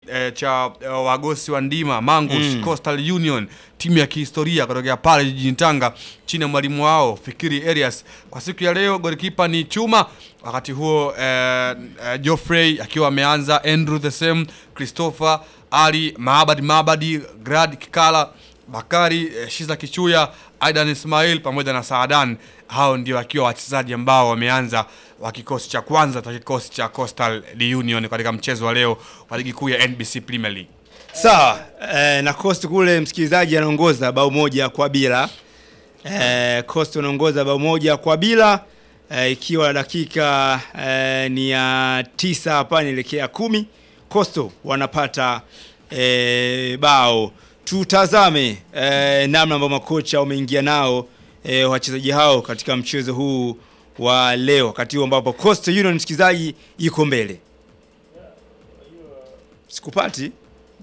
eh, cha eh, wagosi wa ndima Mangus Mm. Coastal Union, timu ya kihistoria kutokea pale jijini Tanga chini ya mwalimu wao Fikiri Elias. Kwa siku ya leo golikipa ni Chuma, wakati huo eh, eh, Geoffrey akiwa ameanza, Andrew the same, Christopher Ali Maabadi Maabadi, Grad Kikala Bakari eh, Shiza Kichuya, Aidan Ismail pamoja na Saadan. Hao ndio wakiwa wachezaji ambao wameanza wa kikosi cha kwanza cha kikosi cha Coastal Union katika mchezo wa leo wa ligi kuu ya NBC Premier League. Sawa eh, na Coast kule msikilizaji anaongoza bao moja kwa bila. Eh, Coast anaongoza bao moja kwa bila eh, ikiwa dakika eh, ni ya tisa hapa nielekea kumi. Coastal wanapata eh, bao. Tutazame eh, namna ambao makocha wameingia nao eh, wachezaji hao katika mchezo huu wa leo, wakati huu ambapo Coastal Union msikilizaji iko mbele. Sikupati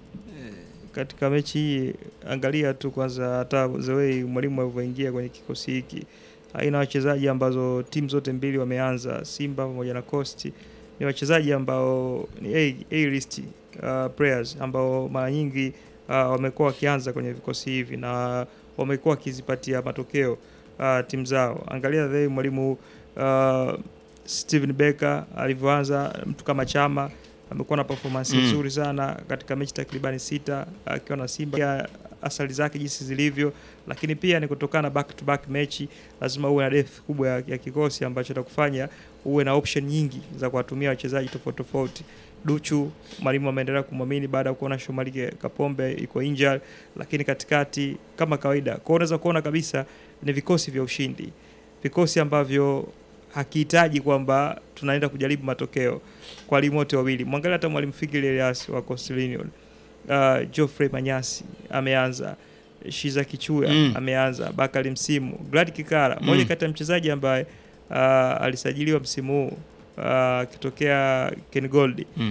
katika mechi hii angalia tu kwanza hata the way mwalimu alivyoingia kwenye kikosi hiki aina wachezaji ambazo timu zote mbili wameanza Simba pamoja na Coast ni wachezaji ambao ni A, A list uh, players ambao mara nyingi uh, wamekuwa wakianza kwenye vikosi hivi na wamekuwa wakizipatia matokeo uh, timu zao. Angalia the way mwalimu uh, Steven Becker alivyoanza, mtu kama Chama amekuwa na performance Mm. nzuri sana katika mechi takribani sita akiwa na Simba Pia asali zake jinsi zilivyo, lakini pia ni kutokana na back to back mechi, lazima uwe na depth kubwa ya, ya kikosi ambacho itakufanya uwe na option nyingi za kuwatumia wachezaji tofauti tofauti. Duchu mwalimu ameendelea kumwamini baada ya kuona Shomari Kapombe iko injured, lakini katikati kama kawaida, kwa hiyo unaweza kuona kabisa ni vikosi vya ushindi, vikosi ambavyo hakihitaji kwamba tunaenda kujaribu matokeo kwa walimu wote wawili. Mwangalia hata mwalimu Fikiri Elias wa Coastal Union, uh, Geoffrey Manyasi ameanza, Shiza Kichuya Mm. ameanza, Bakari Msimu, Glad Kikara mmoja Mm. kati ya mchezaji ambaye uh, alisajiliwa msimu huu uh, akitokea Ken Gold mm.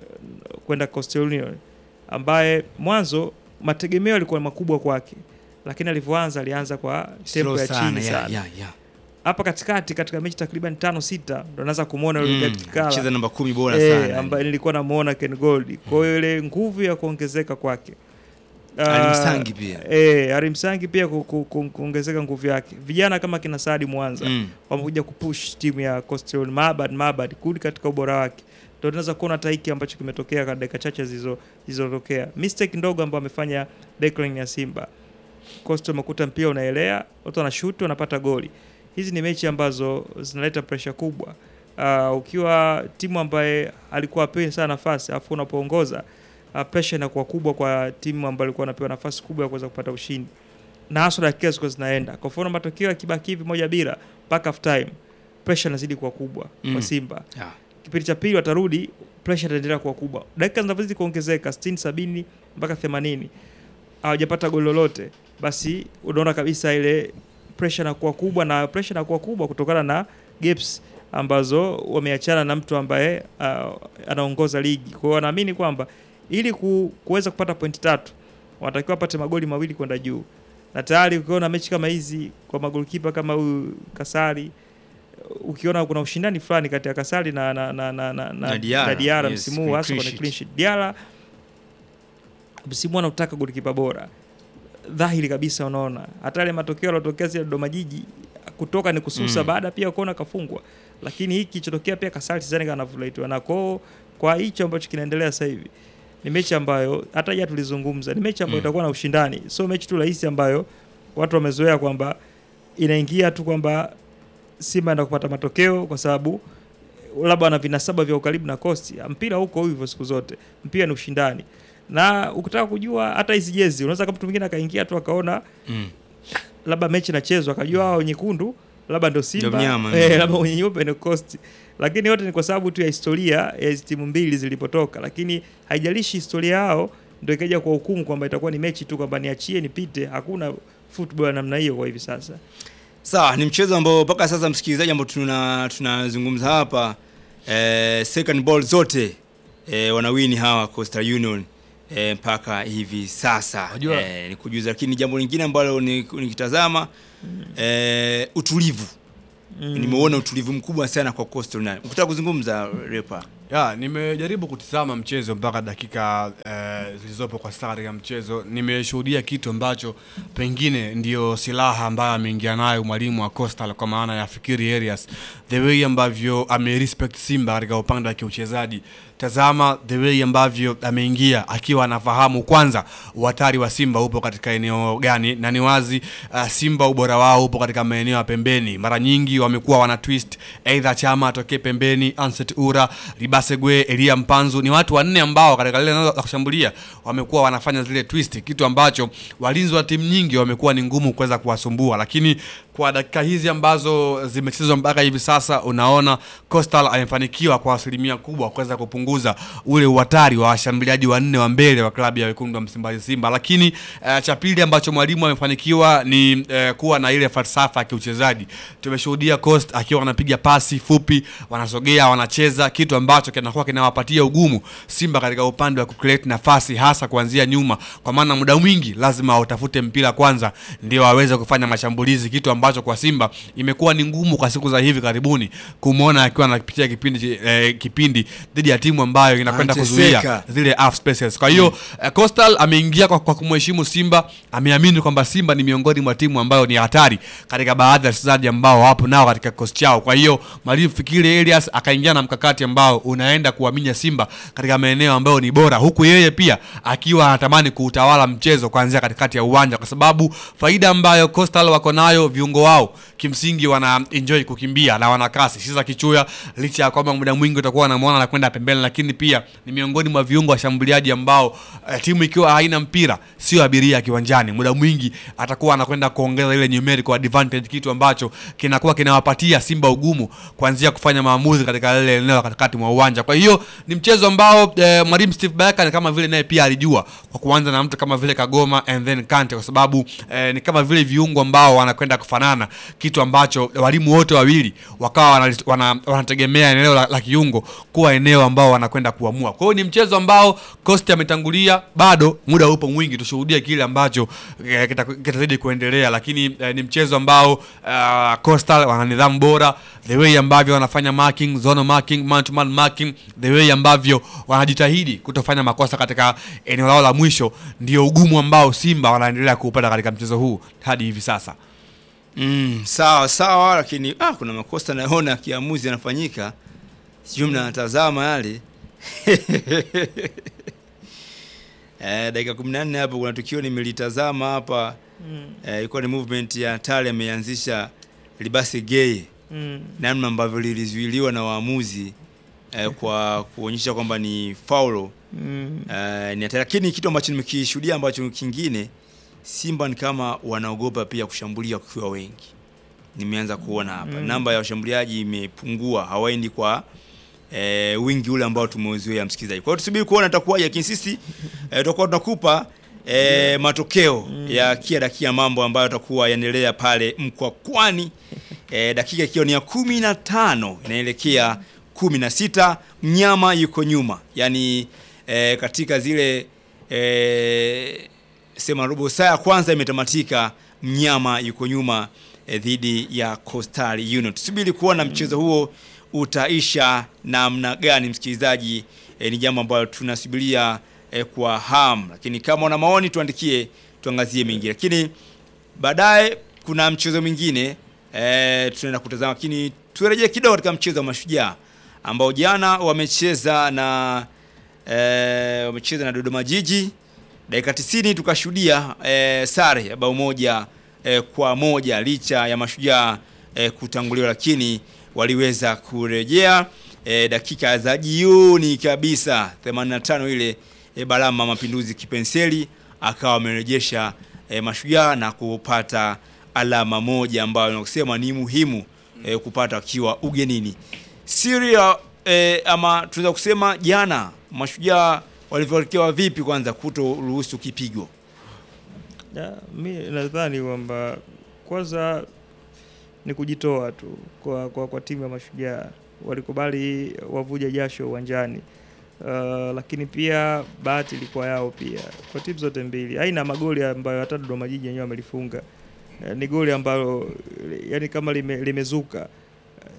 kwenda Coastal Union ambaye mwanzo mategemeo yalikuwa makubwa kwake, lakini alivyoanza alianza kwa tempo Slow ya sana, chini yeah, sana. yeah, yeah. Hapa katikati katika mechi takriban tano sita ndo naanza kumwona yule Mm, Glad Kikara cheza namba kumi bora eh, sana ambaye nilikuwa namuona Ken Gold. Kwa hiyo ile nguvu ya kuongezeka kwake Ali Ah, Msangi pia. eh, Ali Msangi pia ku- ku- ku- kuongezeka nguvu yake. Vijana kama kina Saadi Mwanza Mm. wamekuja kupush timu ya Coastal Union. Mabad Mabad kurudi katika ubora wake, ndio tunaweza kuona hata hiki ambacho kimetokea kwa dakika chache zilizo- zilizotokea. Mistake ndogo ambayo amefanya backline ya Simba, Coastal amekuta mpira unaelea, watu wanashuti, wanapata goli. Hizi ni mechi ambazo zinaleta pressure kubwa. Uh, ukiwa timu ambaye alikuwa apewi sana nafasi afu unapoongoza uh, pressure inakuwa kubwa kwa timu ambayo alikuwa anapewa nafasi kubwa ya kuweza kupata ushindi, na hasa dakika zilikuwa zinaenda. Kwa mfano matokeo yakibaki hivi moja bila mpaka half time, pressure inazidi kuwa kubwa Mm. kwa Simba. Yeah. Kipindi cha pili watarudi, pressure itaendelea kuwa kubwa. Dakika zinavyozidi kuongezeka 60, 70 mpaka 80 hawajapata goli lolote, basi unaona kabisa ile pressure inakuwa kubwa, na pressure inakuwa kubwa kutokana na gaps ambazo wameachana na mtu ambaye uh, anaongoza ligi. Kwa hiyo wanaamini kwamba ili ku, kuweza kupata pointi tatu wanatakiwa wapate magoli mawili kwenda juu, na tayari ukiona mechi kama hizi kwa magolikipa kama huyu Kasari, ukiona kuna ushindani fulani kati ya Kasari na, na, na, na, na, na, Na Diarra, na Diarra yes, msimu huu kwenye hasa clean kwenye sheet. clean sheet. Diarra msimu huu anautaka golikipa bora dhahiri kabisa, unaona hata ile matokeo yalotokea zile Dodoma Jiji kutoka ni kususa Mm. baada pia kuona kafungwa, lakini hiki kilichotokea pia Kasari sidhani kama anavulaitwa na kwao. Kwa hicho ambacho kinaendelea sasa hivi ni mechi ambayo hata jana tulizungumza, ni mechi ambayo Mm. itakuwa na ushindani, sio mechi tu rahisi ambayo watu wamezoea kwamba inaingia tu kwamba Simba enda kupata matokeo kwa sababu labda wana vinasaba vya ukaribu na Coast. Mpira huko hivyo siku zote, mpira ni ushindani, na ukitaka kujua hata hizi jezi, unaweza kama mtu mwingine akaingia tu akaona Mm. labda mechi inachezwa akajua hao nyekundu labda ndo Simba mnyama, eh, mm. labda wenye nyeupe ni Coast, lakini yote ni kwa sababu tu ya historia ya hizi timu mbili zilipotoka, lakini haijalishi historia yao ndio ikaja kwa hukumu kwamba itakuwa ni mechi tu kwamba niachie nipite. Hakuna football ya namna hiyo kwa hivi sasa. Sawa, ni mchezo ambao mpaka sasa msikilizaji, ambao tuna tunazungumza hapa eh, second ball zote eh, wanawini hawa Coastal Union eh, mpaka hivi sasa Wajua- eh, ni kujuza, lakini jambo lingine ambalo ni- nikitazama eh, utulivu Mm. nimeona utulivu mkubwa sana kwa Coastal Union. Ukitaka kuzungumza repa Ya, nimejaribu kutizama mchezo mpaka dakika eh, zilizopo kwa sasa katika mchezo. Nimeshuhudia kitu ambacho pengine ndio silaha ambayo ameingia nayo mwalimu wa Coastal kwa maana ya Fikiri Arias, the way ambavyo amerespect Simba katika upande wa kiuchezaji. Tazama the way ambavyo ameingia akiwa anafahamu kwanza uhatari wa Simba upo katika eneo gani, na ni wazi uh, Simba ubora wao upo katika maeneo ya pembeni. Mara nyingi wamekuwa wana twist either Chama atokee pembeni, Anset Ura, Ribasegwe, Elia Mpanzu, ni watu wanne ambao katika lile eneo la kushambulia wamekuwa wanafanya zile twist, kitu ambacho walinzi wa timu nyingi wamekuwa ni ngumu kuweza kuwasumbua, lakini kwa dakika hizi ambazo zimechezwa mpaka hivi sasa, unaona Coastal amefanikiwa kwa asilimia kubwa kuweza kupunguza ule uhatari wa washambuliaji wanne wa mbele wa klabu ya wekundu wa Msimbazi Simba. Lakini uh, cha pili ambacho mwalimu amefanikiwa ni uh, kuwa na ile falsafa ya kiuchezaji. Tumeshuhudia Coast akiwa wanapiga pasi fupi, wanasogea, wanacheza, kitu ambacho kinakuwa kinawapatia ugumu Simba katika upande wa kucreate nafasi, hasa kuanzia nyuma, kwa maana muda mwingi lazima wautafute mpira kwanza ndio waweze kufanya mashambulizi, kitu ambacho kwa Simba imekuwa ni ngumu kwa siku za hivi karibuni kumwona akiwa anapitia kipindi eh, kipindi dhidi ya timu ambayo inakwenda kuzuia Anateseka. zile half spaces. Kwa hiyo eh, Coastal ameingia kwa, kwa kumheshimu Simba, ameamini kwamba Simba ni miongoni mwa timu ambayo ni hatari katika baadhi ya wachezaji ambao wapo nao katika kikosi chao. Kwa hiyo mwalimu Fikiri Elias akaingia na mkakati ambao unaenda kuaminya Simba katika maeneo ambayo ni bora, huku yeye pia akiwa anatamani kuutawala mchezo kuanzia katikati ya uwanja, kwa sababu faida ambayo Coastal wako nayo, viungo wao kimsingi wana enjoy kukimbia na wana kasi. Shiza Kichuya licha ya kwamba muda mwingi utakuwa unamwona anakwenda pembeni, lakini pia ni miongoni mwa viungo washambuliaji ambao eh, timu ikiwa haina mpira sio abiria kiwanjani, muda mwingi atakuwa anakwenda kuongeza ile numerical advantage, kitu ambacho kinakuwa kinawapatia Simba ugumu kuanzia kufanya maamuzi katika lile eneo la katikati mwa uwanja. Kwa hiyo ni mchezo ambao eh, mwalimu Steve Barker ni kama vile naye pia alijua kwa kuanza na mtu kama vile Kagoma and then Kante, kwa sababu eh, ni kama vile viungo ambao wanakwenda kufanana, kitu ambacho walimu wote wawili wakawa wana, wana, wanategemea eneo la, la kiungo kuwa eneo ambao wanakwenda kuamua. Kwa hiyo ni mchezo ambao Coast ametangulia, bado muda upo mwingi, tushuhudie kile ambacho eh, kita- kitazidi kuendelea, lakini eh, ni mchezo ambao uh, Coastal wana nidhamu bora, the way ambavyo wanafanya marking, zone marking, man to man marking, the way ambavyo wanajitahidi kutofanya makosa katika eneo lao la mwisho, ndio ugumu ambao Simba wanaendelea kuupata katika mchezo huu hadi hivi sasa. Mm, sawa sawa, lakini ah, kuna makosa naona kiamuzi yanafanyika, sijui mnatazama yale eh, dakika kumi na nne hapo kuna tukio nimelitazama hapa Mm. eh, ilikuwa ni movement ya Tale ameanzisha libasi gay, Mm. namna ambavyo lilizuiliwa na waamuzi eh, kwa kuonyesha kwamba ni faulo Mm. eh, ni hatari. Lakini kitu ambacho nimekishuhudia ambacho kingine, Simba ni kama wanaogopa pia kushambulia wakiwa wengi. Nimeanza kuona hapa Mm. namba ya washambuliaji imepungua, hawaendi kwa eh, wingi ule ambao tumeuzoea msikilizaji. Kwa hiyo tusubiri kuona itakuwaje, lakini sisi eh, tutakuwa tunakupa eh, matokeo ya kia dakika mambo ambayo yatakuwa yanaendelea pale Mkwakwani eh, dakika ikiwa ni ya kumi na tano inaelekea kumi na sita mnyama yuko nyuma, yaani eh, katika zile eh, sema robo saa ya kwanza imetamatika, mnyama yuko nyuma eh, dhidi ya Coastal Union. Tusubiri kuona mchezo huo utaisha namna gani, msikilizaji. Eh, ni jambo ambalo tunasubiria eh, kwa hamu, lakini kama una maoni tuandikie, tuangazie mengine, lakini baadaye kuna mchezo mwingine eh, tunaenda kutazama, lakini turejee kidogo katika mchezo wa Mashujaa ambao jana wamecheza na eh, wamecheza na Dodoma Jiji dakika 90 tukashuhudia eh, sare ya bao moja eh, kwa moja licha ya Mashujaa eh, kutanguliwa, lakini waliweza kurejea eh, dakika za jioni kabisa 85 ile eh, Balama Mapinduzi Kipenseli akawa amerejesha eh, Mashujaa na kupata alama moja ambayo nakusema ni muhimu eh, kupata akiwa ugenini. Syria eh, ama tunaweza kusema jana Mashujaa walivyoelekewa vipi kwanza kutoruhusu kipigo? Ya, mi nadhani kwamba kwanza ni kujitoa tu kwa, kwa, kwa timu ya Mashujaa, walikubali wavuja jasho uwanjani. Uh, lakini pia bahati ilikuwa yao pia kwa timu zote mbili. Aina magoli ambayo hata Dodoma Jiji wenyewe wamelifunga Eh, ni goli ambalo yani kama lime, limezuka Eh,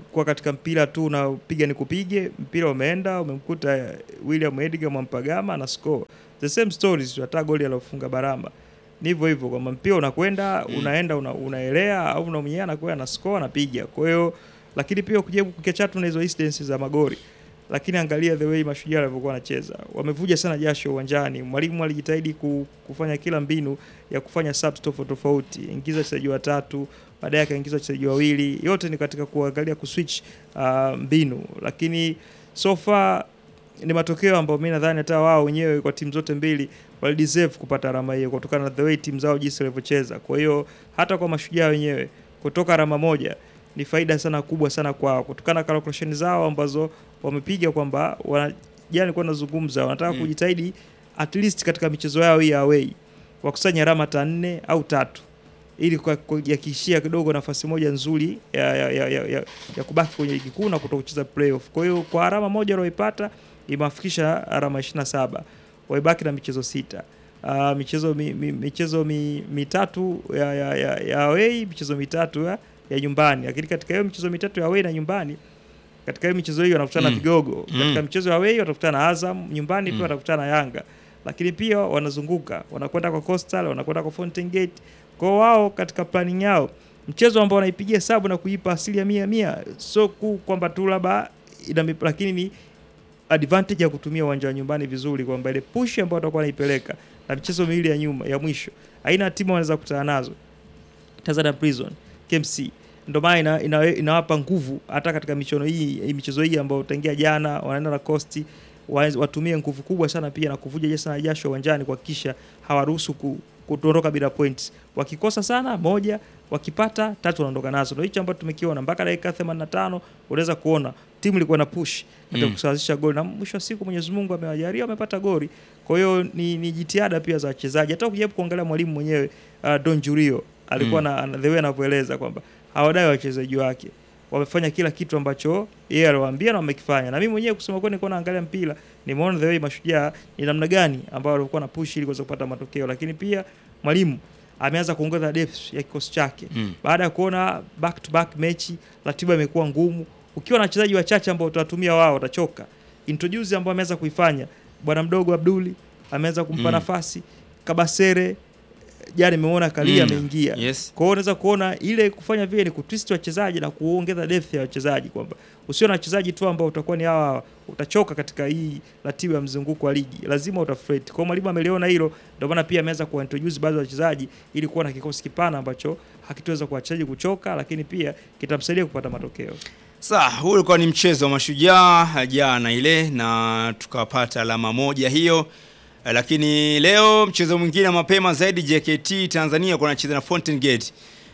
kwa katika mpira tu unapiga ni kupige, mpira umeenda, umemkuta William Edgar Mwampagama na score. The same stories, hata goli alofunga Baramba ni hivyo hivyo, kwamba mpira unakwenda unaenda una, unaelea au una mwenyewe anakwenda na score anapiga. Kwa hiyo lakini pia ukijaribu kukiachatu na hizo incidents za magoli lakini angalia the way mashujaa walivyokuwa wanacheza, wamevuja sana jasho uwanjani. Mwalimu alijitahidi ku- kufanya kila mbinu ya kufanya subs tofauti tofauti, ingiza wachezaji watatu, baadaye akaingiza wachezaji wawili, yote ni katika kuangalia kuswitch uh, mbinu, lakini so far ni matokeo ambayo mi nadhani hata wao wenyewe kwa timu zote mbili walideserve kupata alama hiyo kutokana na the way timu zao jinsi walivyocheza. Kwa hiyo hata kwa mashujaa wenyewe kutoka alama moja ni faida sana kubwa sana kwao kutokana na calculation zao ambazo wamepiga kwamba wana- jana nilikuwa nazungumza wanataka Mm. kujitahidi at least katika michezo yao hii ya away wakusanya alama hata nne au tatu ili kwa- kujihakikishia kidogo nafasi moja nzuri ya, ya, ya, ya, ya, ya kubaki kwenye ligi kuu na kuto kucheza playoff. Kwa hiyo kwa alama moja walioipata imewafikisha alama 27 waibaki na michezo sita. Uh, michezo mi, mi, michezo mi, mitatu ya, ya, ya, ya away michezo mitatu ya, ya nyumbani, lakini katika hiyo michezo mitatu ya away na nyumbani katika hiyo michezo hiyo wanakutana na Mm. vigogo Mm. katika michezo ya away watakutana na Azam nyumbani pia Mm. watakutana na Yanga lakini pia wanazunguka wanakwenda kwa Coastal wanakwenda kwa Fountain Gate kwa wao katika planning yao mchezo ambao wanaipigia hesabu na kuipa asili ya mia mia so ku kwamba tu labda ina mip- lakini ni advantage ya kutumia uwanja wa nyumbani vizuri kwamba ile push ambayo watakuwa wanaipeleka na michezo miwili ya nyuma ya mwisho aina timu wanaweza kukutana nazo Tanzania Prison KMC ndio maana ina, ina, inawapa nguvu hata katika michuano hii hii michezo hii ambayo utaingia jana wanaenda na Coast wa- watumie nguvu kubwa sana pia na kuvuja jasho na jasho uwanjani kuhakikisha hawaruhusu ku, kutondoka bila points. Wakikosa sana moja, wakipata tatu wanaondoka nazo. Ndio hicho ambacho tumekiona mpaka dakika 85 unaweza kuona timu ilikuwa na push katika Mm. kusawazisha goli na mwisho wa siku Mwenyezi Mungu amewajalia wamepata goli. Kwa hiyo ni, ni jitihada pia za wachezaji. Hata ukijaribu kuangalia mwalimu mwenyewe uh, Don Julio alikuwa Mm. na na the way anavyoeleza kwamba hawadai wachezaji wake wamefanya kila kitu ambacho yeye aliwaambia na wamekifanya. Na mimi mwenyewe kusema kweli, nilikuwa naangalia mpira, nimeona the way mashujaa ni namna gani ambao walikuwa na push ili kuweza kupata matokeo, lakini pia mwalimu ameanza kuongeza depth ya kikosi chake Mm. baada ya kuona back to back mechi, ratiba imekuwa ngumu. Ukiwa na wachezaji wachache ambao utawatumia wao, utachoka. Introduce ambayo ameweza kuifanya bwana mdogo Abduli ameanza kumpa Mm. nafasi Kabasere, jana nimeona Kalia Mm. ameingia Yes. kwa hiyo unaweza kuona ile kufanya vile ni kutwist wachezaji na kuongeza depth ya wachezaji, kwamba usio na wachezaji tu ambao utakuwa ni hawa hawa, utachoka katika hii ratiba ya mzunguko wa ligi, lazima utafret. Kwa hiyo mwalimu ameliona hilo, ndio maana pia ameanza kuintroduce baadhi ya wachezaji ili kuwa na kikosi kipana ambacho hakitoweza kuwachezaji kuchoka, lakini pia kitamsaidia kupata matokeo. Sawa, huu ulikuwa ni mchezo wa mashujaa jana ile na tukapata alama moja hiyo. Eh, Lakini leo mchezo mwingine mapema zaidi JKT Tanzania kwa anacheza na Fountain Gate.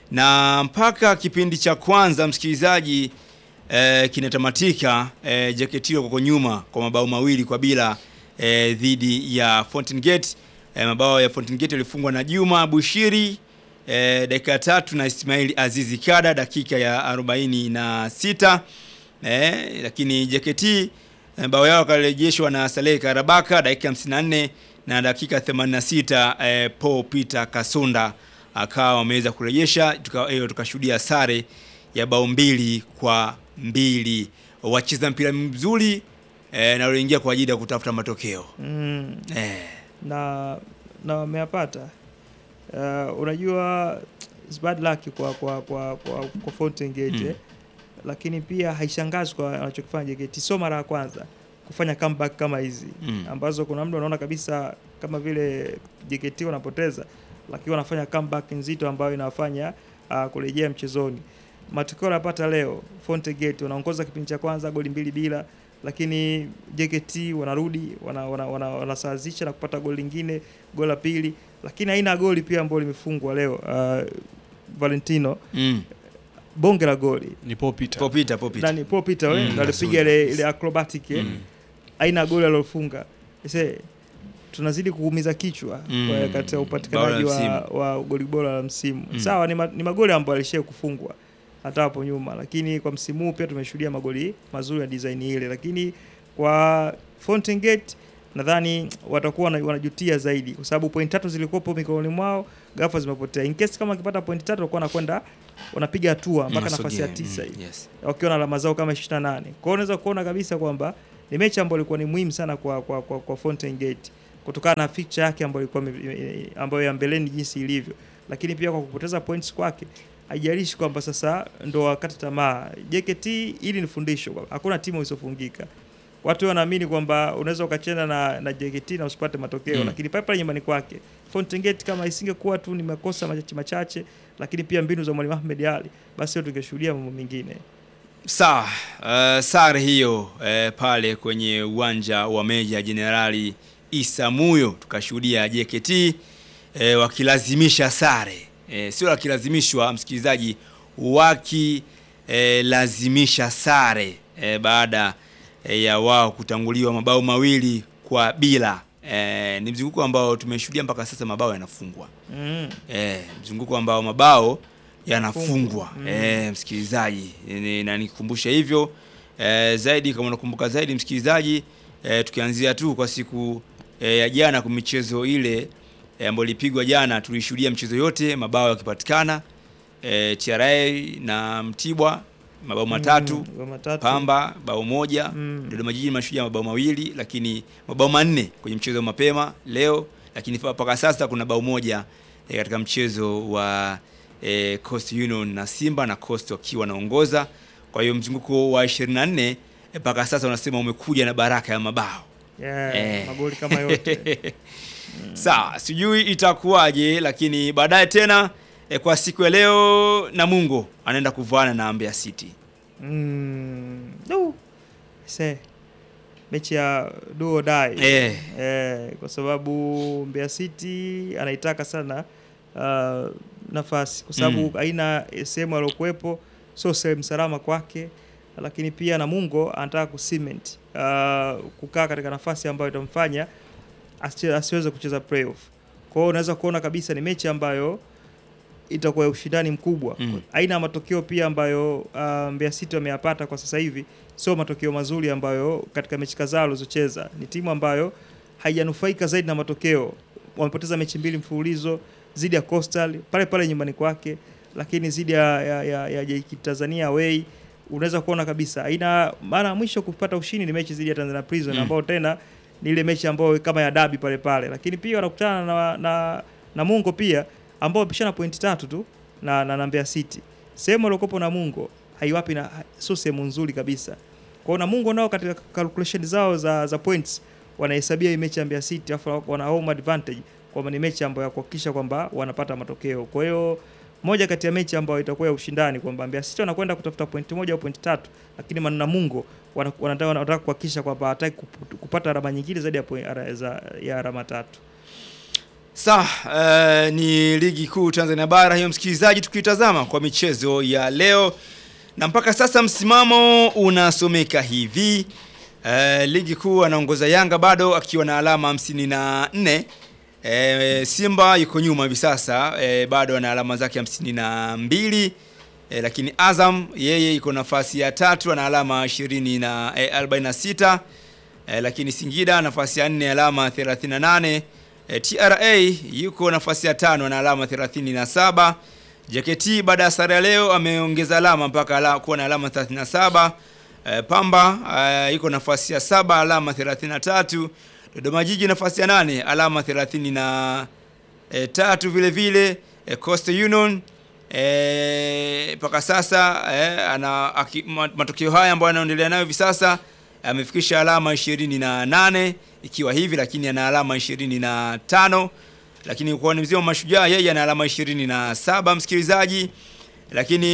Na mpaka kipindi cha kwanza msikilizaji eh, kinatamatika eh, JKT wako nyuma kwa mabao mawili kwa bila eh, dhidi ya Fountain Gate. Eh, mabao ya Fountain Gate yalifungwa na Juma Bushiri eh, dakika ya tatu na Ismail Azizi Kada dakika ya 46 eh, lakini JKT eh, bao yao wakarejeshwa na Saleh Karabaka dakika 54 na dakika 86 eh, Paul Peter Kasunda akawa wameweza kurejesha tuka- eh, tukashuhudia sare ya bao mbili kwa mbili wacheza mpira mzuri eh, na walioingia kwa ajili ya kutafuta matokeo Mm. eh, na na wameyapata. Uh, unajua it's bad luck kwa kwa kwa kwa, kwa Fountain Gate Mm. eh. Lakini pia haishangazi kwa wanachokifanya JKT, sio mara ya kwanza kufanya comeback kama hizi Mm. ambazo kuna muda unaona kabisa kama vile JKT wanapoteza, lakini wanafanya comeback nzito ambayo inawafanya uh, kurejea mchezoni. Matokeo yanapata leo, Fountain Gate wanaongoza kipindi cha kwanza goli mbili bila, lakini JKT wanarudi wanasawazisha wana, wana, wanasawazisha na kupata goli lingine, goli la pili, lakini haina goli pia ambalo limefungwa leo. Uh, Valentino mm. bonge la goli ni Paul Peter. Paul Peter, Paul Peter. nani Paul Peter Mm, mm, alipiga nzuri. ile ile acrobatic eh, Mm. aina goli alilofunga Ese, tunazidi kuumiza kichwa Mm. kwa katika upatikanaji Bao la wa, wa goli bora la msimu Mm. sawa ni, ma, ni magoli ambayo alishia kufungwa hata hapo nyuma lakini kwa msimu huu pia tumeshuhudia magoli mazuri ya design ile lakini kwa Fountain Gate nadhani watakuwa wana- wanajutia zaidi, kwa sababu point tatu zilikuwepo mikononi mwao, ghafla zimepotea. In case kama wakipata point tatu, watakuwa wanakwenda wanapiga hatua mpaka nafasi ya Wanasogea, tisa mm, hivi yes. wakiwa na alama zao kama 28. Kwa hiyo unaweza kuona kabisa kwamba ni mechi ambayo ilikuwa ni muhimu sana kwa kwa, kwa, kwa Fountain Gate kutokana na fixture yake ambayo ilikuwa ime- ambayo ya mbeleni jinsi ilivyo, lakini pia kwa kupoteza points kwake haijalishi kwamba sasa ndo wakati tamaa. JKT ili ni fundisho kwamba hakuna timu isiyofungika. Watu wanaamini kwamba unaweza ukacheza na, na JKT na usipate matokeo Mm. lakini pale pale nyumbani kwake Fountain Gate kama isingekuwa tu ni makosa machache machache, lakini pia mbinu za mwalimu Ahmed Ali, basi leo tungeshuhudia mambo mengine. Sawa, uh, sare hiyo uh, pale kwenye uwanja wa Meja Jenerali Isa Muyo tukashuhudia JKT uh, wakilazimisha sare uh, sio wakilazimishwa, msikilizaji, wakilazimisha sare uh, baada uh, ya wao kutanguliwa mabao mawili kwa bila. Uh, ni mzunguko ambao tumeshuhudia mpaka sasa mabao yanafungwa. Mm. Eh, mzunguko ambao mabao yanafungwa Fungwa. Mm. eh, msikilizaji, Ni- na nikukumbusha hivyo eh, zaidi kama unakumbuka zaidi msikilizaji eh, tukianzia tu kwa siku eh, ya jana kwa michezo ile eh, ambayo ilipigwa jana, tulishuhudia mchezo yote mabao yakipatikana eh, TRA na Mtibwa mabao matatu Mm, mabao matatu. Pamba bao moja Mm. Dodoma Jiji Mashujaa mabao mawili, lakini mabao manne kwenye mchezo wa mapema leo, lakini fa- mpaka sasa kuna bao moja eh, katika mchezo wa eh, Coast Union na Simba na Coast wakiwa wanaongoza. Kwa hiyo mzunguko wa 24 eh, mpaka sasa unasema umekuja na baraka ya mabao Yeah, Eh. magoli kama yote. Sawa, sijui itakuwaje, lakini baadaye tena eh, kwa siku ya leo Namungo anaenda kuvaana na Mbeya City. Mm. No. Se. Mechi ya do or die. Eh. Eh, kwa sababu Mbeya City anaitaka sana uh, nafasi kwa sababu Mm. aina sehemu aliokuwepo sio sehemu salama kwake, lakini pia Namungo anataka kucement uh, kukaa katika nafasi ambayo itamfanya asi- asiweze kucheza playoff. Kwa hiyo unaweza kuona kabisa ni mechi ambayo itakuwa ya ushindani mkubwa. Mm. Aina ya matokeo pia ambayo uh, Mbeya City wameyapata kwa sasa hivi sio matokeo mazuri ambayo katika mechi kadhaa walizocheza. Ni timu ambayo haijanufaika zaidi na matokeo. Wamepoteza mechi mbili mfululizo zidi ya Coastal pale pale nyumbani kwake, lakini zidi ya, ya, ya, ya JKT Tanzania away unaweza kuona kabisa aina mara ya mwisho kupata ushindi ni mechi zidi ya Tanzania Prison Mm. ambao tena ni ile mechi ambayo kama ya dabi pale pale, lakini pia wanakutana na, na, na Mungo pia ambao wamepishana pointi tatu tu na, na, na Mbeya City. Sehemu waliokopo na Mungo haiwapi na sio sehemu nzuri kabisa. Kwa hiyo Namungo nao katika calculation zao za, za points wanahesabia hii mechi ya Mbeya City afu wana home advantage kwamba ni mechi ambayo ya kuhakikisha kwamba wanapata matokeo. Kwa hiyo moja kati ya mechi ambayo itakuwa ya ushindani kwamba Mbeya City wanakwenda kutafuta pointi moja au pointi tatu, lakini Man- Namungo wana- wanataka wanataka kuhakikisha kwamba hataki kup- kupata alama nyingine zaidi ya, point- ara- za- ya alama tatu. Sawa, eh, ni ligi kuu Tanzania bara hiyo, msikilizaji, tukitazama kwa michezo ya leo na mpaka sasa msimamo unasomeka hivi. Eh, ligi kuu anaongoza Yanga bado akiwa na alama hamsini na nne. Eh, Simba yuko nyuma hivi sasa eh, bado ana alama zake hamsini na mbili. Eh, lakini Azam yeye iko nafasi ya tatu ana alama 20 na eh, 46. Eh, lakini Singida nafasi ya nne alama 38. E, TRA yuko nafasi ya tano na alama 37. JKT baada ya sare ya leo ameongeza alama mpaka ala, kuwa na alama 37. E, Pamba e, yuko nafasi ya saba alama 33. Dodoma Jiji nafasi ya nane alama 30 na e, tatu vile vile. E, Coastal Union e, mpaka sasa e, ana aki, ma- matokeo haya ambayo anaendelea nayo hivi sasa amefikisha alama 28 ikiwa hivi, lakini ana alama 25 lakini kwa mzima wa mashujaa yeye ana alama 27 msikilizaji, lakini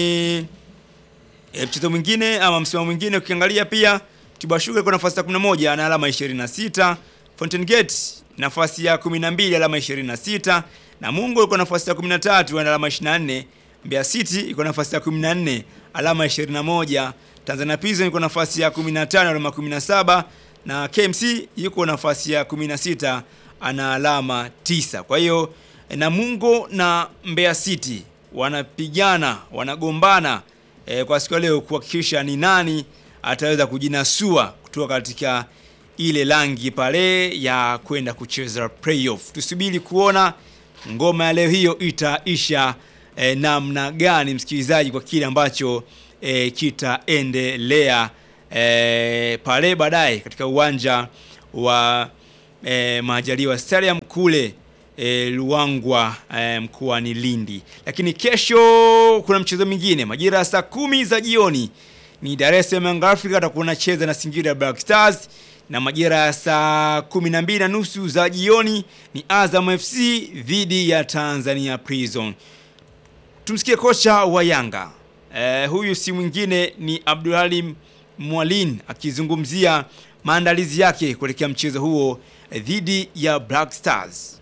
e, mchezo mwingine ama msimamo mwingine ukiangalia pia Mtibwa Sugar kwa nafasi ya 11 ana alama 26, Fountain Gate nafasi ya 12 alama 26, Namungo iko nafasi ya 13 ana alama 24, Mbeya City iko nafasi ya 14 alama 21, Tanzania Prison iko nafasi ya 15 alama 17 na KMC yuko nafasi ya 16 ana alama 9. Kwa hiyo Namungo na Mbeya City wanapigana, wanagombana e, kwa siku ya leo kuhakikisha ni nani ataweza kujinasua kutoka katika ile rangi pale ya kwenda kucheza playoff. Tusubiri kuona ngoma ya leo hiyo itaisha eh, namna gani msikilizaji, kwa kile ambacho eh, kitaendelea eh, pale baadaye katika uwanja wa eh, Majaliwa Stadium kule eh, Luangwa eh, mkoani Lindi. Lakini kesho kuna mchezo mwingine majira ya saa kumi za jioni ni Dar es Salaam Young Africa atakuwa anacheza na Singida Black Stars, na majira ya saa kumi na mbili na nusu za jioni ni Azam FC dhidi ya Tanzania Prison. Tumsikie kocha wa Yanga eh, huyu si mwingine ni Abdulhalim Mwalin akizungumzia maandalizi yake kuelekea mchezo huo eh, dhidi ya Black Stars.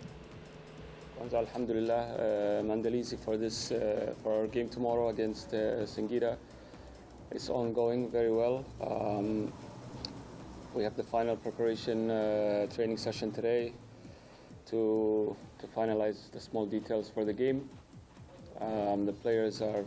Kwanza alhamdulillah uh, maandalizi for this uh, for our game tomorrow against uh, Singida is ongoing very well. Um, we have the final preparation uh, training session today to to finalize the small details for the game. Um, the players are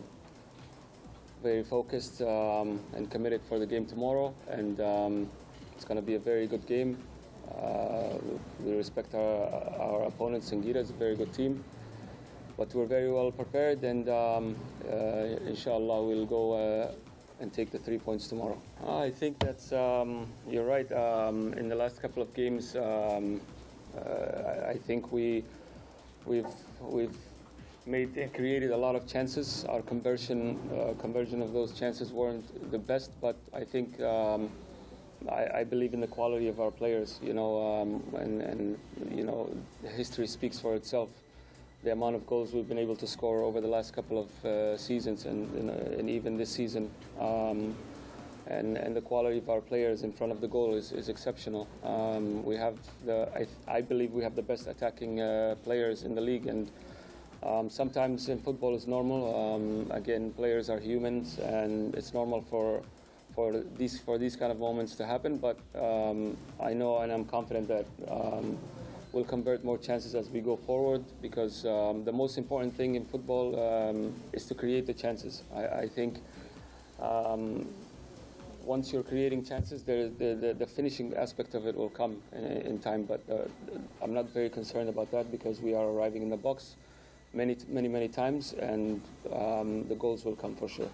very focused um, and committed for the game tomorrow, and um, it's going to be a very good game. Uh, we respect our, our opponent, Singida is a very good team, but we're very well prepared, and um, uh, inshallah we'll go uh, and take the three points tomorrow. I think that's um, you're right. Um, in the last couple of games, um, uh, I- I think we we've we've made and created a lot of chances. Our conversion uh, conversion of those chances weren't the best, but I think um, I, I believe in the quality of our players. You know, um, and and you know, history speaks for itself. The amount of goals we've been able to score over the last couple of uh, seasons, and, and, uh, and even this season. Um, and, and the quality of our players in front of the goal is, is exceptional. Um, we have the I, I believe we have the best attacking uh, players in the league, and um, sometimes in football it's normal. Um, again, players are humans, and it's normal for for these for these kind of moments to happen. But um, I know and I'm confident that um, we'll convert more chances as we go forward because um, the most important thing in football um, is to create the chances. I, I think. Um, once you're creating chances, there, the, the, the finishing aspect of it will come in, in time. But uh, I'm not very concerned about that because we are arriving in the box many, many, many times, and um, the goals will come for sure.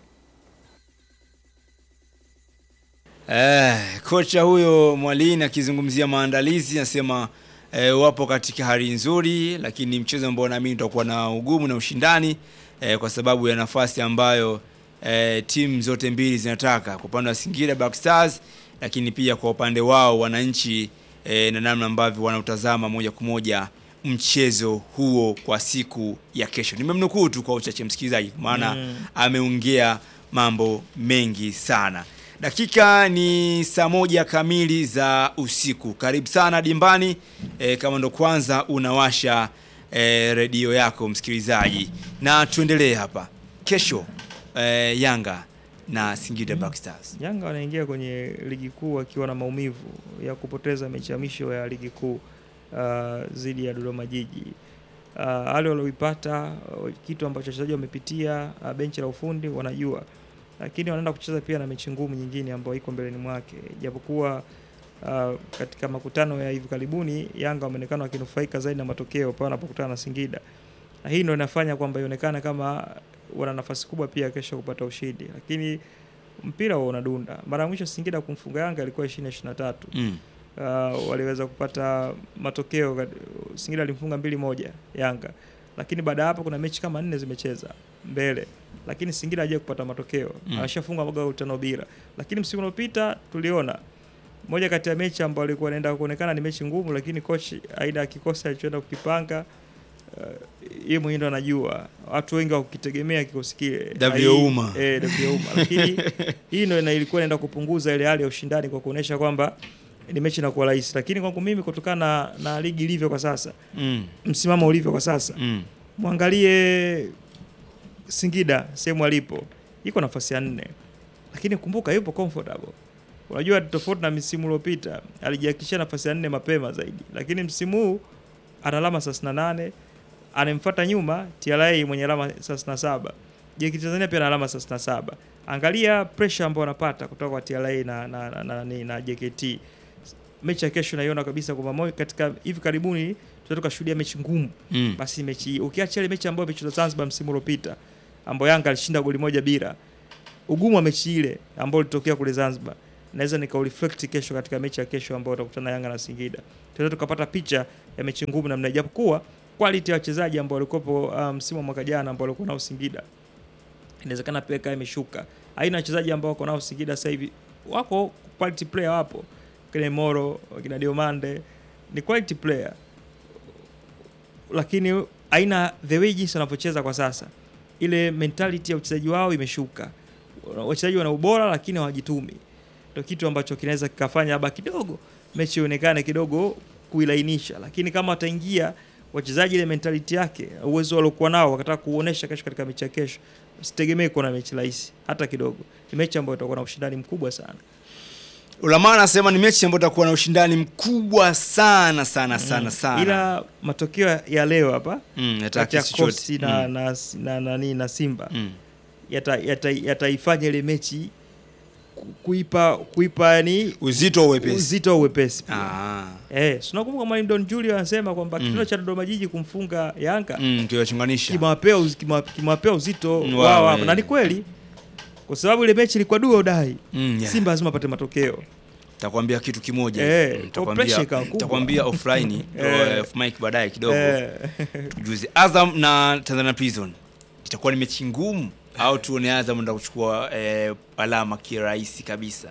Eh, kocha huyo Mwalini akizungumzia maandalizi anasema eh, wapo katika hali nzuri, lakini mchezo ambao naamini utakuwa na ugumu na ushindani eh, kwa sababu ya nafasi ambayo eh, timu zote mbili zinataka kwa upande wa Singida Black Stars, lakini pia kwa upande wao wananchi eh, na namna ambavyo wanautazama moja kwa moja mchezo huo kwa siku ya kesho. Nimemnukuu tu kwa uchache msikilizaji, maana Mm. ameongea mambo mengi sana. Dakika ni saa moja kamili za usiku. Karibu sana dimbani. E, kama ndo kwanza unawasha e, redio yako msikilizaji, na tuendelee hapa. Kesho e, Yanga na Singida Black Stars. Yanga wanaingia kwenye ligi kuu wakiwa na maumivu ya kupoteza mechi ya mwisho ya ligi kuu uh, dhidi ya Dodoma Jiji. Uh, hali walioipata uh, kitu ambacho wachezaji wamepitia uh, benchi la ufundi wanajua, lakini wanaenda kucheza pia na mechi ngumu nyingine ambayo iko mbeleni mwake, japokuwa uh, katika makutano ya hivi karibuni Yanga wameonekana wakinufaika zaidi na matokeo pale wanapokutana na Singida, na hii ndio inafanya kwamba ionekane kama wana nafasi kubwa pia kesho kupata ushindi, lakini mpira huo unadunda. Mara ya mwisho Singida kumfunga Yanga ilikuwa 2023. Mm. Uh, waliweza kupata matokeo kat- Singida alimfunga mbili moja Yanga, lakini baada ya hapo kuna mechi kama nne zimecheza mbele, lakini Singida hajawahi kupata matokeo Mm. ameshafunga magoli tano bila. Lakini msimu uliopita tuliona moja kati ya mechi ambayo alikuwa anaenda kuonekana ni mechi ngumu, lakini coach aina ya kikosi alichoenda kukipanga uh, yeye mwenyewe ndo anajua, watu wengi wakukitegemea kikosi kile Davio Hai- Uma. eh, Davio Uma, lakini hii ndio ina- ilikuwa inaenda kupunguza ile hali ya ushindani kwa kuonesha kwamba ni mechi inakuwa rahisi, lakini kwangu mimi kutokana na, na ligi ilivyo kwa sasa, Mm. msimamo ulivyo kwa sasa, Mm. mwangalie Singida sehemu alipo, iko nafasi ya nne, lakini kumbuka yupo comfortable. Unajua tofauti na msimu uliopita alijihakikishia nafasi ya nne mapema zaidi, lakini msimu huu ana alama 38 anemfuata nyuma TRA mwenye alama 37. JKT Tanzania pia ana alama 37. Angalia pressure ambayo wanapata kutoka kwa TRA na na, na, na, na, na JKT. mechi ya kesho naiona kabisa kwamba mo- katika hivi karibuni tunaweza tukashuhudia mechi ngumu Mm. basi mechi hii ukiacha ile mechi ambayo imechezwa Zanzibar msimu uliopita ambayo Yanga alishinda goli moja bila, ugumu wa mechi ile ambayo ilitokea kule Zanzibar naweza nikaureflect kesho katika mechi ya kesho ambayo utakutana Yanga na Singida, tunaweza tukapata picha ya mechi ngumu namna, japokuwa quality ya wachezaji ambao walikuwepo uh, msimu wa mwaka jana ambao walikuwa nao Singida inawezekana pia ikawa imeshuka. Aina ya wachezaji ambao wako nao Singida sasa hivi wako quality player, wapo kina Moro, kina Diomande ni quality player, lakini aina the way jinsi wanavyocheza kwa sasa, ile mentality ya uchezaji wao imeshuka. Wachezaji wana ubora lakini hawajitumi, ndio kitu ambacho kinaweza kikafanya labda kidogo mechi ionekane kidogo kuilainisha, lakini kama wataingia wachezaji ile mentality yake, uwezo waliokuwa nao wakataka kuonesha kesho katika mechi ya kesho, usitegemee kuwa na mechi rahisi hata kidogo. Ni mechi ambayo itakuwa na ushindani mkubwa sana. Ulama anasema ni mechi ambayo itakuwa na ushindani mkubwa sana sana sana sana. Ila matokeo ya leo hapa mm, kati yataki ya chochote. Coast na, Mm. na, na, na, na, na Simba Mm. yataifanya yata, yataifanya ile mechi ku- kuipa kuipa yani Uzito wa uwepesi. uzito wa uwepesi pia. Ah. Eh, si unakumbuka mwalimu Don Julio anasema kwamba Mm. kitendo cha Dodoma Jiji kumfunga Yanga Mm, kiwachunganisha. kimewapea uz, kima- kimewapea uzito Mm, wao wao, hapa, eh. na ni kweli, kwa sababu ile mechi ilikuwa dua udai. Mm, yeah. Simba lazima apate matokeo. Takwambia kitu kimoja. Eh, Mm, kwa takwambia- pressure ikawa kubwa. Takwambia offline Eh. off mic baadaye kidogo. Eh, Tujuze Azam na Tanzania Prison. Itakuwa ni mechi ngumu au tuone Azam ndio kuchukua eh, alama kirahisi kabisa.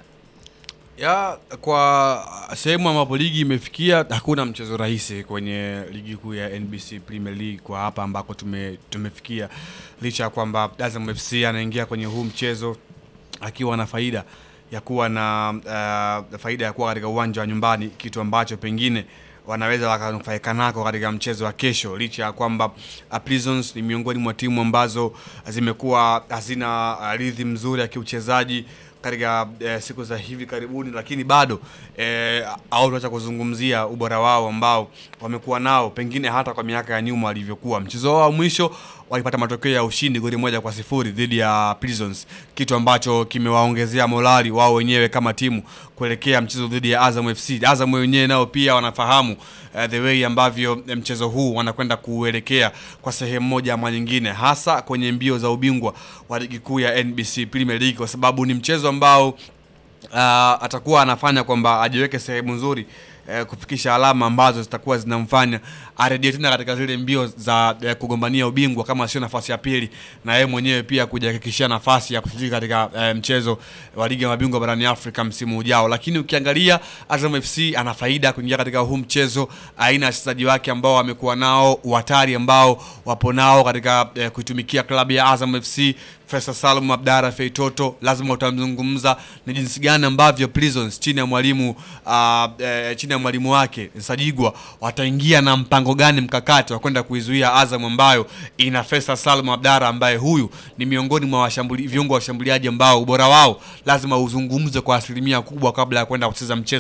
ya kwa sehemu ambapo ligi imefikia hakuna mchezo rahisi kwenye ligi kuu ya NBC Premier League kwa hapa ambako tume, tumefikia licha ya kwamba Azam FC anaingia kwenye huu mchezo akiwa na faida ya kuwa na uh, faida ya kuwa katika uwanja wa nyumbani, kitu ambacho pengine wanaweza wakanufaika nako katika mchezo wa kesho, licha ya kwamba uh, Prisons ni miongoni mwa timu ambazo zimekuwa hazina uh, rhythm nzuri ya kiuchezaji katika eh, siku za hivi karibuni, lakini bado eh, au tuacha kuzungumzia ubora wao ambao wamekuwa nao pengine hata kwa miaka ya nyuma walivyokuwa. Mchezo wao wa mwisho walipata matokeo ya ushindi goli moja kwa sifuri dhidi ya Prisons, kitu ambacho kimewaongezea morali wao wenyewe kama timu kuelekea mchezo dhidi ya Azam FC. Azam wenyewe nao pia wanafahamu eh, the way ambavyo eh, mchezo huu wanakwenda kuelekea kwa sehemu moja ama nyingine, hasa kwenye mbio za ubingwa wa ligi kuu ya NBC Premier League, kwa sababu ni mchezo ambao uh, atakuwa anafanya kwamba ajiweke sehemu nzuri eh, kufikisha alama ambazo zitakuwa zinamfanya arejee tena katika zile mbio za eh, kugombania ubingwa kama sio nafasi ya pili, na yeye mwenyewe pia kujihakikishia nafasi ya kushiriki katika eh, mchezo wa ligi ya mabingwa barani Afrika msimu ujao. Lakini ukiangalia Azam FC ana faida kuingia katika huu mchezo, aina ya wachezaji wake ambao wamekuwa nao, uhatari ambao wapo nao katika eh, kuitumikia klabu ya Azam FC Faisal Salum Abdara Feitoto, lazima utamzungumza ni jinsi gani ambavyo Prisons chini ya mwalimu uh, eh, chini ya mwalimu wake Sajigwa wataingia na mpango gani mkakati wa kwenda kuizuia Azam ambayo ina Faisal Salum Abdara ambaye huyu ni miongoni mwa washambuli, viungo wa washambuliaji ambao ubora wao lazima uzungumze kwa asilimia kubwa kabla ya kwenda kucheza mchezo